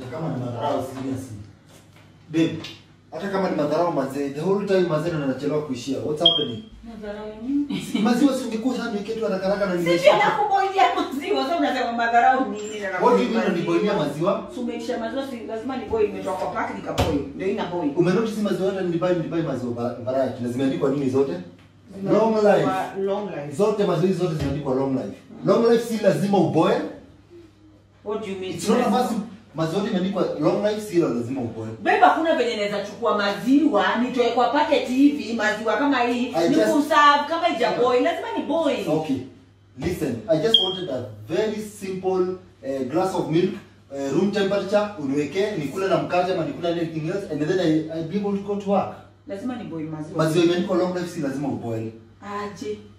hata kama ni madharau seriously. Babe, hata kama ni madharau mazee, the whole time mazee ndo nachelewa kuishia. What's happening? Madharau ya nini? Maziwa si ungekuwa ushaniwekea tu haraka haraka na Sisi nimesha. nakuboilia maziwa, sasa unasema madharau nini na What do you mean unaniboilia maziwa? So umeisha maziwa si lazima ni boil imetoka kwa pack nikaboil. Ndio ina boil. Umenotice maziwa yote nilibai nilibai maziwa va- variety na zimeandikwa nini zote? Long life. Long life. Zote maziwa hizi zote zimeandikwa long life. Long life si lazima uboil. What do you mean? It's not a must. Maziwa yote imeandikwa long life si lazima uboil. Beba kuna venye naweza chukua maziwa nitoe kwa packet hivi maziwa kama hii I ni just- kuserve kama ija boil lazima ni boil. Okay. Listen, I just wanted a very simple uh, glass of milk, uh, room temperature, uniwekee, nikule na mkate ama nikule na anything else and then I, I'll be able to go to work. Lazima ni boil maziwa. Maziwa imeandikwa long life si lazima uboil. Aje.